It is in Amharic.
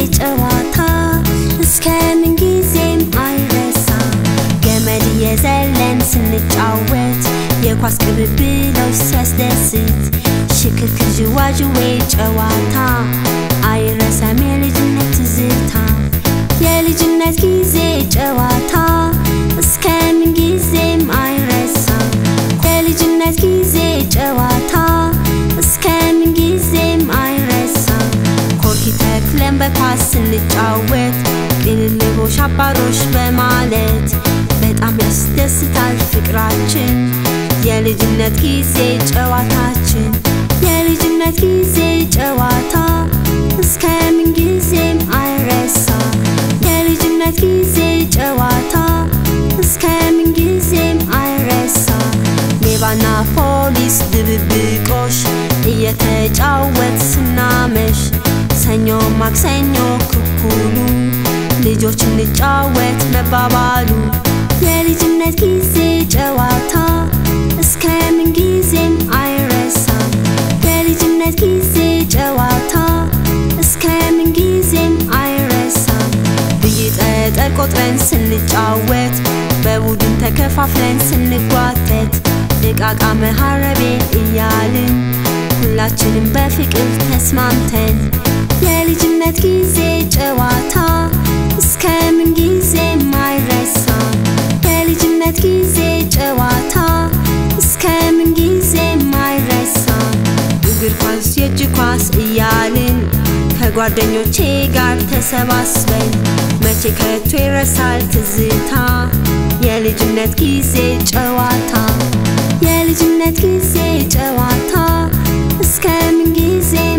ጨዋታ እስከ ምን ጊዜም አይረሳ ገመድ የዘለን ስንጫወት የኳስ ቅብብሎች ሲያስደስት ሽክርክር ዥዋዥዌ ጨዋታ አይረሳም የልጅነት ትዝታ የልጅነት ጊዜ ጨዋታ እስከ ምን ጊዜም አይረሳም የልጅነት ጊዜ ጨዋታ እስከ ምን ጊዜም አይረሳም ኮርኪ ተክለን በኳስ ስንጫወት ቅልልቦሽ አባሮሽ በማለት በጣም ያስደስታል ፍቅራችን የልጅነት ጊዜ ጨዋታችን የልጅነት ጊዜ ጨዋታ እስከ ምን ጊዜም አይረሳም የልጅነት ጊዜ ጨዋታ እስከ ምን ጊዜም አይረሳም ሌባና ፖሊስ ድብብቆሽ እየተጫወት ስናመሽ ሰኞ ማክሰኞ ክኩሉ ልጆች እንጫወት መባባሉ የልጅነት ጊዜ ጨዋታ እስከ ምን ጊዜም አይረሳም የልጅነት ጊዜ ጨዋታ እስከ ምን ጊዜም አይረሳም ብይ ጠጠር ቆጥረን ስንጫወት በቡድን ተከፋፍለን ስንጓተት እቃቃ መሃረቤ እያልን ሁላችንም በፍቅር ተስማምተን የልጅነት ጊዜ ጨዋታ እስከ ምን ጊዜም አይረሳም የልጅነት ጊዜ ጨዋታ እስከ ምን ጊዜም አይረሳም እግር ኳስ የእጅ ኳስ እያልን ከጓደኞቼ ጋር ተሰባስበን መቼ ከቶ ይረሳል ትዝታ የልጅነት ጊዜ ጨዋታ የልጅነት ጊዜ ጨዋታ እስከ ምን ጊዜ